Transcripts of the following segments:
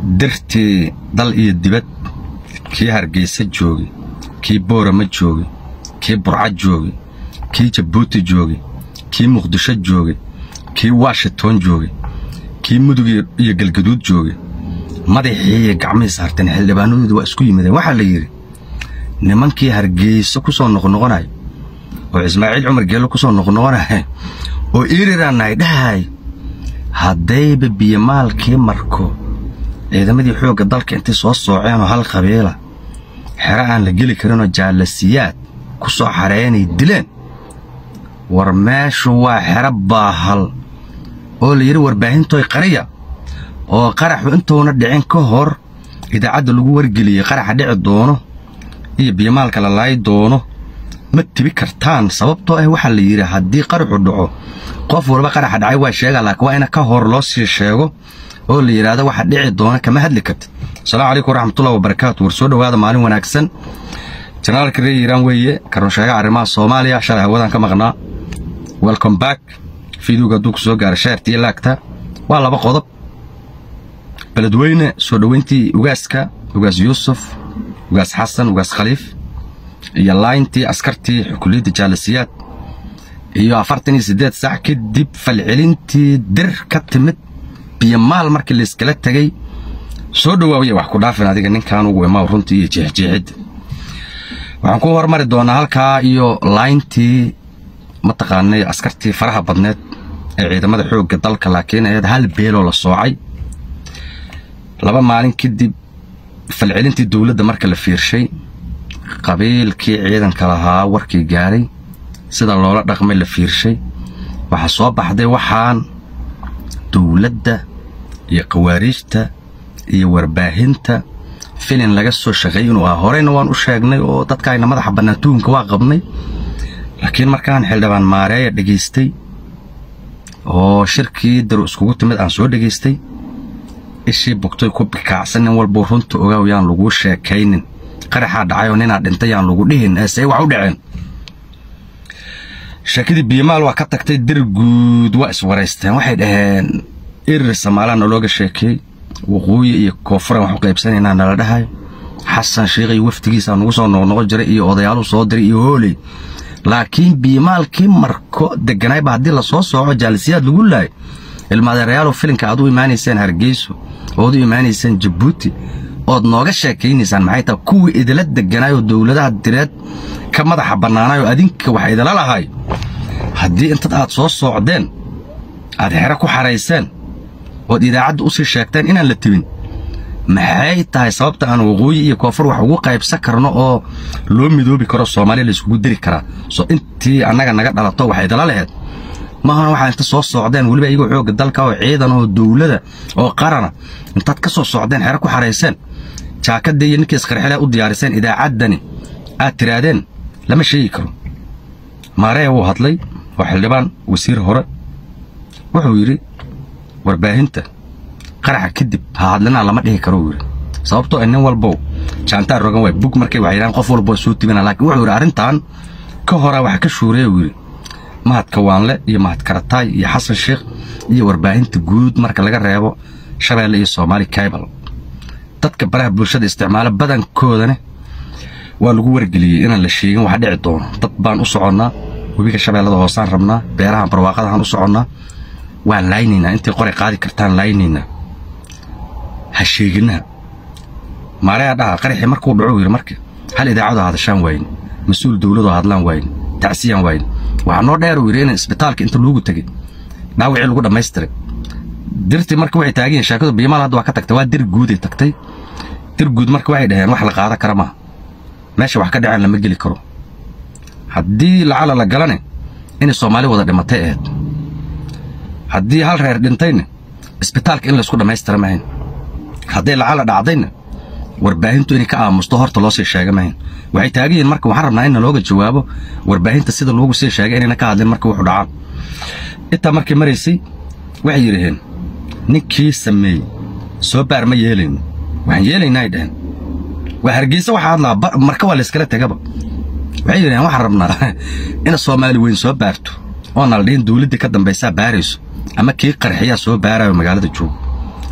dirtii dal iyo dibad kii hargeysa joogay kii boorama joogay kii burca joogay kii jabuuti joogay kii muqdisho joogay kii washington joogay kii mudug iyo galgaduud joogay madaxii iyo gacmihii saarteen xildhibaanadooda waa isku yimideen waxaa la yidhi nimankii hargeyso ku soo noqnoqonaya oo ismaaciil cumar geello ku soo noqnoqonaya oo iriranahay dhahay haddayba biyomaalkii marko ciidamadii xoogga dalka intay soo sooceen oo hal qabiila xero aan la geli karinoo jaalasiyaad ku soo xareeyanay dileen war meeshu waa xero baahal oo la yidhi warbaahintoy qariya oo qaraxu intuuna dhicin ka hor idaacadda lagu wargeliyey qaraxa dhici doono iyo biyomaalka la laayi doono ma tibi kartaan sababtoo ah waxaa la yidhi haddii qaraxu dhaco qof walba qaraxa dhacay waa sheegaa laakiin waa ina ka hor loo sii sheego oo la yidhaahdo waxa dhici doona kama hadli kartid asalaamu calaykum waraxmatullahi wabarakaatu war soo dhowaada maalin wanaagsan janaalka reer iiraan weeye karunsheega arrimaha soomaaliya shalay hawadan ka maqnaa welcome back fiidowga hadduu ku soo gaara sheerta iyo laagta waa laba qodob beledweyne soo dhoweyntii ugaaska ugaas yuusuf ugaas xasan ugaas khaliif iyo layntii askartii xukuliyadda jaalasiyaad iyo afartan iyo siddeed sac kadib falcelintii dir ka timid biyomaal markii layskala tegey soo dhowaawaya wax ku dhaafin adiga ninkan ugu imaa runtii iyo jeexjeexidda waxaan ku hormari doonaa halkaa iyo layntii mataqaanay askartii faraha badneed ee ciidamada xoogga dalka laakiin ahayd hal beeloo la soocay laba maalin kadib falcelintii dowladda marka la fiirshay qabiilkii ciidanka lahaa warkii gaaray sida loola dhaqmay la fiirshay waxaa soo baxday waxaan dowladda iyo khawaariijta iyo warbaahinta filin laga soo shaqeeyey inuu ahaa horeyna waan u sheegnay oo dadkaayna madaxa bannaan tuhunka waa qabnay laakiin markaan xildhibaan maareeya dhegaystay oo shirkii daru iskugu timid aan soo dhegaystay ishii bugtay ku bikaacsan nin walbuu runta ogaaw yaan laguu sheekaynin qaraxaa dhacay oo ninaa dhintay yaan lagu dhihin eesey wax u dhaceen sheekadii biyomaal waa ka tagtay dir guud waa iswaraysteen waxay dhaheen irir samaalaa nalooga sheekeey waqooyi iyo koonfuran wax u qaybsanaynaa nala dhahay xasan sheikh iyo waftigiisaa nugu soo noqnoqon jiray iyo odayaalu soo diray iyo hooley laakiin biyomaalkii marko deganaayba haddii lasoo sooco jaalisiyaad lagu laayo ilmaadeerayaalow filinka aad u imaanayseen hargeyso ood u imaanayseen jabuuti ood nooga sheekaynaysaan maxay tahay kuwii idila deganaayoo dowladaha direed ka madaxa bannaanaayoo adinka wax idila lahay haddii intad aad soo soocdeen aad xero ku xarayseen ood idaacadda u sii sheegteen inaan la tibin maxay tahay sababta aan waqooyi iyo koonfur wax ugu qaybsan karno oo loo midoobi karo soomaaliya layskugu diri karaa soo intii annaga naga dhalato wax idala laheed maahan waxaa inta soo socdeen weliba iyagoo xoogga dalka oo ciidan oo dowlada oo qarana intaad ka soo socdeen xero ku xarayseen jaakadda iyo ninkii isqarxilaa u diyaariseen idaacaddani aad tiraadeen lama sheegi karo maareya wuu hadlay oo xildhibaan wasiir hore wuxuu yidhi warbaahinta qaraxa kadib ha hadlinaa lama dhihi karo uu yidhi sababtoo nin walbow jaantaan rogan waay bug markay wax yidhahan qof walboo soo tibina laakiin wuxuu yidhi arrintan ka horaa wax ka shuureya uu yidhi mahad kawaanle iyo mahad karataay iyo xasan sheekh iyo warbaahinta guud marka laga reebo shabeelle iyo soomaali kaybal dadka baraha bulshada isticmaalo badankoodana waa lagu wargeliyey inaan la sheegin wax dhici doono dad baan u soconnaa webiga shabeellada hoosaan rabnaa beerahan barwaaqadahaan u soconnaa waan laaynaynaa intay qoray qaadi kartaan laaynaynaa ha sheeginaha maareyaa dhaha qaraxii markuu dhaco yidhi marka hal idaacadoo hadashaan waayin mas-uul dowladoo hadlaan waayin tacsiyaan waayin waxaa noo dheer uu yidhi in isbitaalka inta loogu tegey dhaawacii lagu dhammaystiray dirtii marka waxay taagan yihin sheekadu biyomaal hadda waa ka tagtay waa dir guuday tagtay dir guud marka waxay dhaheen wax la qaada kara maaha meesha wax ka dhaceen lama geli karo haddii lacala la galane inay soomaali wada dhimatay ahayd haddii hal reer dhintayna isbitaalka in laysku dhammaystira mahayn hadday lacala dhacdayna warbaahintu inay ka aamusto horta loo sii sheega mahayn waxay taagan yihin marka waxaan rabnaa in nalooga jawaabo warbaahinta sida loogu sii sheegay inayna ka hadlin marka wuxuu dhacaan intaa markay maraysay waxay yidhaheen ninkii sameeyey soo baar ma yeelayno waxaan yeelaynaa ay dhaheen waa hargeysa waxaa hadlaa marka waa layskala tegaba waxay yidhaheen waxaan rabnaa ina soomaali weyn soo baarto oona la dhihin dowladdii ka dambaysaa baarayso ama kii qarxiyaa soo baarayo magaalada joogo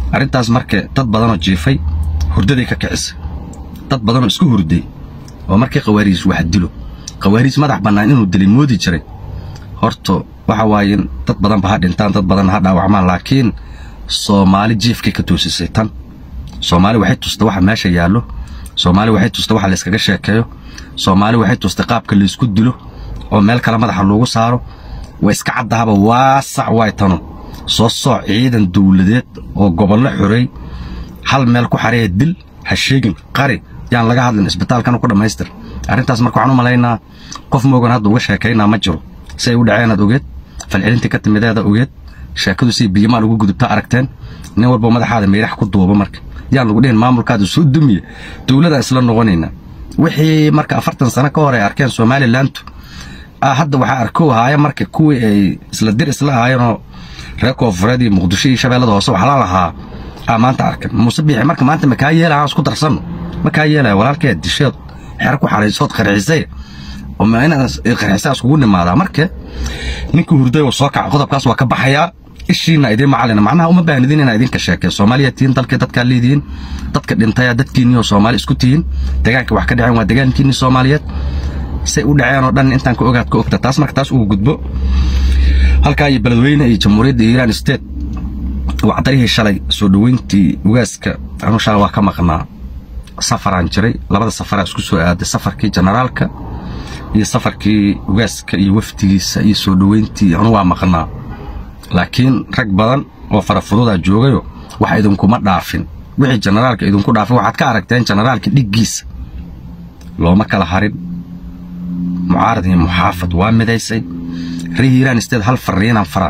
arrintaas marka dad badanoo jiifay hurdaday ka kicisay dad badanoo isku hurday oo markii khawaariis wax dilo khawaariis madax bannaan inuu dilay moodi jiray horta waxa waaye in dad badanba ha dhintaan dad badan ha dhaawacmaan laakiin soomaali jiifkay ka toosisay tan soomaali waxay tusta waxa meesha yaallo soomaali waxay tusta waxa layskaga sheekeeyo soomaali waxay tustay qaabka laysku dilo oo meel kale madaxa loogu saaro waa iska caddahaba waasac waay tanu soo sooc ciidan dawladeed oo gobollo xoreey hal meel ku xareeya dil ha sheegin qari yaan laga hadlin isbitaalkana ku dhammaystir arrintaas marka waxaan u malaynaa qof moogan hadda uga sheekaynaa ma jiro si ay u dhaceenaad ogeed falcelintii ka timideeda ogeed sheekadu si biyimaal ugu gudubta aragteen nin walba madaxaada meydhax ku duuba marka yaan lagu dhihin maamulkaada soo dumiya dowladaan isla noqonayna wixii marka afartan sano ka hor ay arkeen somalilantu hadda waxaa arkow ahaaya marka kuwii ay isla dir isla ahaayeenoo reer koonfureed iyo muqdisho iyo shabeellada hoose wax la lahaa aa maanta arkan muuse biixi marka maanta makaa yeelaya aan isku darsanno makaa yeelaya walaalkee disheed xero ku xaraysood qarxisay oo ma inaad qarxisa iskugu nimaadaa marka ninkii hurday oo soo kaca qodobkaas waa ka baxayaa ishiina idiin macalina macnaha uma baahnidin inaa idinka sheekee soomaaliya tihiin dalkii dadkaa leedihiin dadka dhintaya dadkiinnii oo soomaali isku tihiin degaanka wax ka dhaceen waa degaankiinnii soomaaliyeed say u dhaceen oo dhan intaan ka ogaad ka ogta taas marka taas uu gudbo halkaa iyo beledweyne iyo jamhuuriyadda iiraan state wacdarihii shalay soo dhoweyntii ugaaska anuu shalay waa ka maqnaa safaraan jiray labada safaraa isku soo aaday safarkii generaalka iyo safarkii ugaaska iyo wafdigiisa iyo soo dhoweyntii anu waa maqnaa laakiin rag badan oo farafududaa joogayo wax idinkuma dhaafin wixii generaalka idinku dhaafin waxaad ka aragteen generaalka dhiggiisa looma kala harin mucaarad iyo muxaafad waa midaysay ree hiiraan isteed hal fariinaan faraa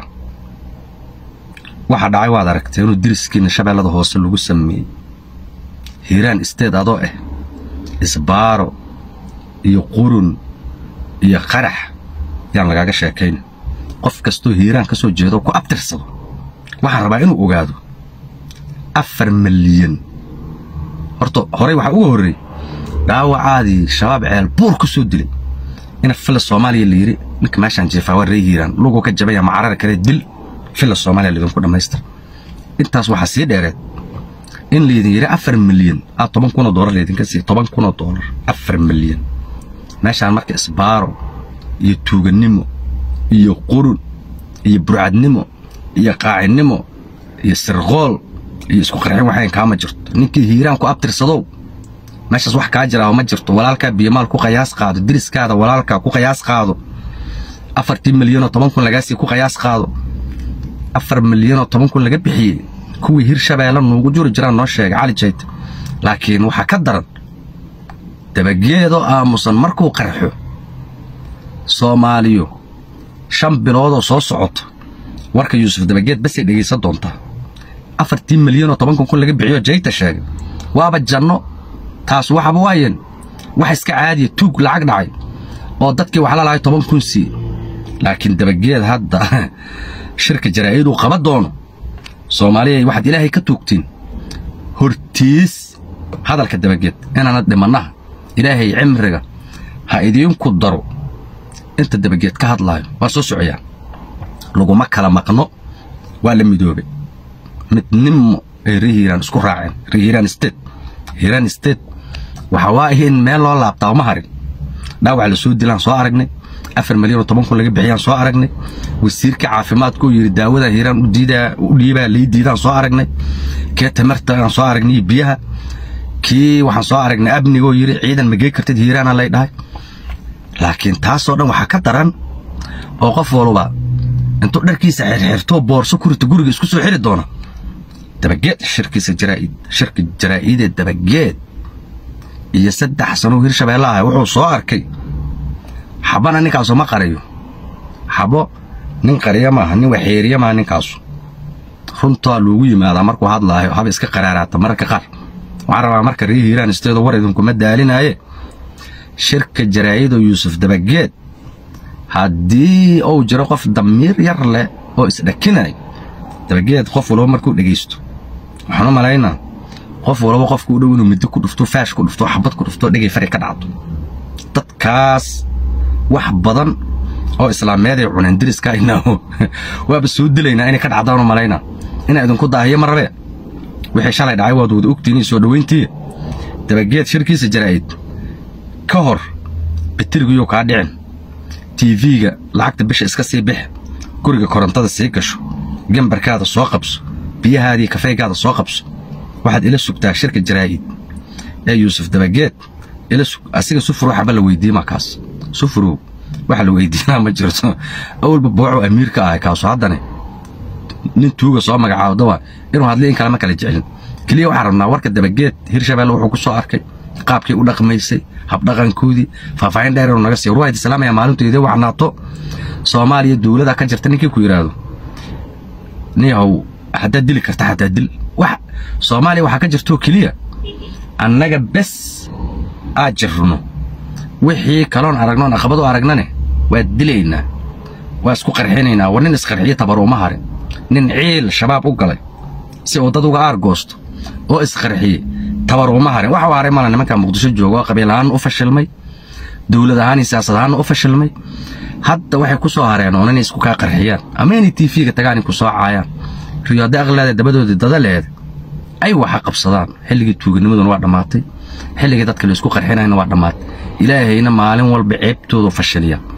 waxaa dhacay waad aragtay inuu diriskiinna shabeellada hoose lagu sameeyey hiiraan isteed adoo ah isbaaro iyo qurun iyo qarax yaan lagaaga sheekayn qof kastoo hiiraan ka soo jeedo ku abtirsado waxaan rabaa inuu ogaado afar milyan horta horey waxaa uga horreey dhaawacaadii shabaab ceel buur ku soo dilay ina fila soomaaliya la yidhi ninka meeshaan jeefaa waa ree hiiraan luguu ka jabaya macarara kale dil fila soomaaliya laydinku dhammaystir intaas waxaa sii dheereed in laydin yidhi afar milyan aa toban kunoo doolar laydinka siiya toban kunoo doolar afar milyan meeshaan marka isbaaro iyo tuugannimo iyo qurun iyo burcadnimo iyo qaacinnimo iyo sirqool iyo isku qarxin waxayn kaama jirto ninkii hiiraan ku abtirsadow meeshaas wax kaa jiraa ma jirto walaalkaa biyamaal ku qayaas qaado diriskaada walaalkaa ku qayaas qaado afartii milyanoo toban kun lagaasii ku qayaas qaado afar milyanoo toban kun laga bixiyey kuwii hir shabeelle nuugu juri jiraan noo sheegay cali jayt laakiin waxaa ka daran dabageedoo aamusan markuu qarxo soomaaliyo shan biloodoo soo socoto warka yuusuf dabageed basay dhegaysan doontaa afartii milyanoo toban kun kun laga bixiyo jayta sheegay waaba janno taas waxaba waayeen wax iska caadiya tuug lacag dhacay oo dadkii wax la lahay toban kun sii laakiin dabageed hadda shirka jaraa'iduu qaba doono soomaaliya waxaad ilaahay ka tuugtiin hortiis hadalka dabageed inaanad dhimannaha ilaahay cimriga ha idiinku daro inta dabageed ka hadlaayo waa soo socoyaa laguma kala maqno waa la midoobay midnimo ay ree hiiraan isku raaceen ree hiiraan state hiiraan state waxa waaye in meel loo laabtaa uma harin dhaawac la soo dilaan soo aragnay afar milyan oo toban kun laga bixiyaan soo aragnay wasiirka caafimaadkuu yidhi daawadan hiiraan u diidaa u dhiibaa lay diidaan soo aragnay kee tamarta aan soo aragnay biyaha kii waxaan soo aragnay abnigoo yidhi ciidan magey kartid hiiraana lay dhahay laakiin taasoo dhan waxaa ka daran oo qof walba intuu dharkiisa xirxirtoo boorso ku rito guriga isku soo xiri doona dabageed shirkiisa jaraa'id shirka jaraa'ideed dabageed iyo saddex sanuu hirshabeelle ah wuxuu soo arkay xabana ninkaasu ma qariyo xabo nin qariya maaha nin waxeeriya maaha ninkaasu runtaa loogu yimaadaa markuu hadlaayo haba iska qaraaraata mararka qaar waxaan rabaa marka ree hiiraan isteedo war idinkuma daalinaaye shirka jaraa'idoo yuusuf dabageed haddii uu jiro qof damiir yar leh oo isdhakinay dabageed qof walba markuu dhegaysto waxaan u malaynaa qof walba qofku u dhow inuu middo ku dhufto faash ku dhufto xabad ku dhufto dhegay fari ka dhacdo dadkaas wax badan oo islaameed ay cuneen diriska inaa waaba soo dilaynaa inay ka dhacdaan u malaynaa inaa idinku daahiyo ma rabee wixii shalay dhacay waad wada ogtiinii soo dhowayntii dabageed shirkiisa jaraa'id ka hor bitirigiyuu kaa dhicin tv-ga lacagta bisha iska sii bix guriga korontada sii gasho gembarkaada soo qabso biyahaadii kafeygaada soo qabso waxaad ila sugtaa shirka jaraa'id ee yuusuf dabageed ila sug asiga sufur waxaba la weydiima kaas sufurow waxa la weydiinaa ma jirto awalba booco amiirka ahay kaasu haddane nin tuuga soo magacaawda waa inuu hadli in kalema kala jecelin keliya waxaan rabnaa warka dabageed hirshabelle wuxuu ku soo arkay qaabkii u dhaqmaysay habdhaqankoodii faahfaahin dheer inuu naga siiyo ruwayd islaamaya maalintu idin wacnaato soomaaliya dowlada ka jirta ninkii ku yidhaahdo niyahow haddaad dili karta xataa dil wax soomaaliya waxaa ka jirtoo keliya annaga bes aad jirno wixii kaloon aragnoon aqabad u aragnane waad dilaynaa waa isku qarxinaynaa war nin isqarxiyo tabar uma harin nin ciil shabaab u galay si uu dad uga aargoosto oo isqarxiye tabar uma harin waxa u haray mala nimanka muqdisho jooga oo qabiil ahaan u fashilmay dowlad ahaan iyo siyaasad ahaanna u fashilmay hadda waxay ku soo hareen oon inay isku kaa qarxiyaan ama inay tiifiga tagaan ku soo caayaan riyo hadday aqleeda dabadoodii dadaleeda ay waxa qabsadaan xilligii tuuganimaduna waa dhammaatay xilligii dadka la isku qarxinayna waa dhammaatay ilaahayna maalin walba ceebtoodu fashiliya